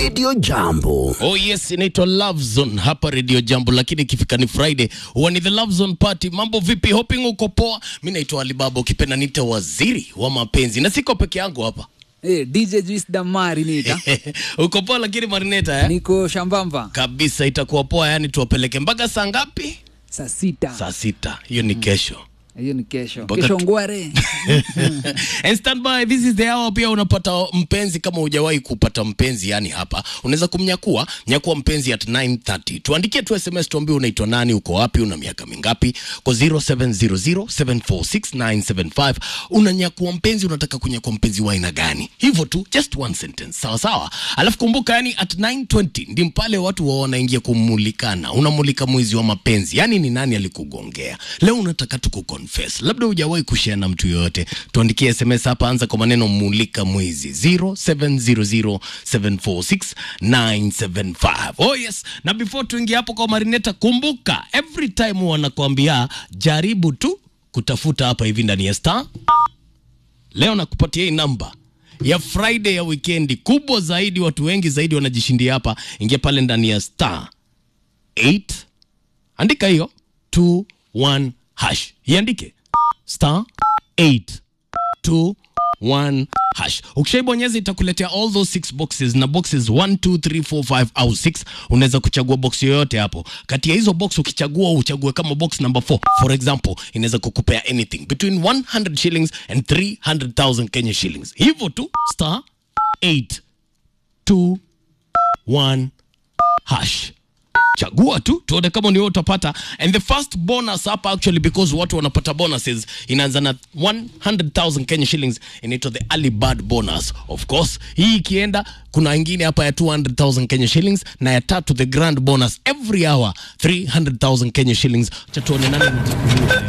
Radio Jambo. Oh yes, inaitwa Love Zone hapa Radio Jambo, lakini ikifika ni Friday huwa ni the Love Zone party. Mambo vipi? Hoping uko poa. Mimi naitwa Alibaba, ukipenda nita waziri wa mapenzi, na siko peke yangu hapa Eh, DJ Juice Damari nita. uko poa, lakini Marineta eh? Niko shambamba kabisa, itakuwa poa. Yani tuwapeleke mpaka saa ngapi? saa sita. Saa sita. Hiyo ni kesho. Hiyo ni kesho. Mpaka Kesho tu- ngware. And stand by, this is the hour. Pia unapata mpenzi kama hujawahi kupata mpenzi, yani hapa unaweza kumnyakua nyakua mpenzi at 9:30. Tuandikie tu SMS, tuambie unaitwa nani, uko wapi, una miaka mingapi, kwa 0700746975. Unanyakua mpenzi, unataka kunyakua mpenzi wa aina gani? Hivyo tu, just one sentence, sawa sawa. Alafu kumbuka, yani at 9:20 ndi pale watu wa wanaingia kumulikana, unamulika mwizi wa mapenzi, yani ni nani alikugongea leo. Unataka tu kuconfess, labda hujawahi kushare na mtu yoyote, tuandikie SMS hapa, anza kwa maneno mulika mwizi 0700746975. Oh yes, na before tuingie hapo kwa Marineta, kumbuka every time wanakuambia jaribu tu kutafuta hapa hivi ndani ya star Leo nakupatia hii namba ya Friday ya wikendi kubwa zaidi, watu wengi zaidi wanajishindia hapa. Ingia pale ndani ya star 8 andika hiyo 21 hash, iandike star 821 hash. Ukishaibonyeza itakuletea all those six boxes na boxes 1 2 3 4 5 au 6. Unaweza kuchagua box yoyote hapo. Kati ya hizo box ukichagua, uchague kama box number 4 for example, inaweza kukupea anything between 100 shillings and 300,000 Kenya shillings. Hivyo tu star 821 hash chagua tu tuone kama ni wewe utapata and the first bonus hapa actually because watu wanapata bonuses inaanza na 100,000 Kenya shillings inaitwa the early bird bonus of course hii ikienda kuna ingine hapa ya 200,000 Kenya shillings na ya tatu the grand bonus every hour 300,000 Kenya shillings cha tuone nani anachaguliwa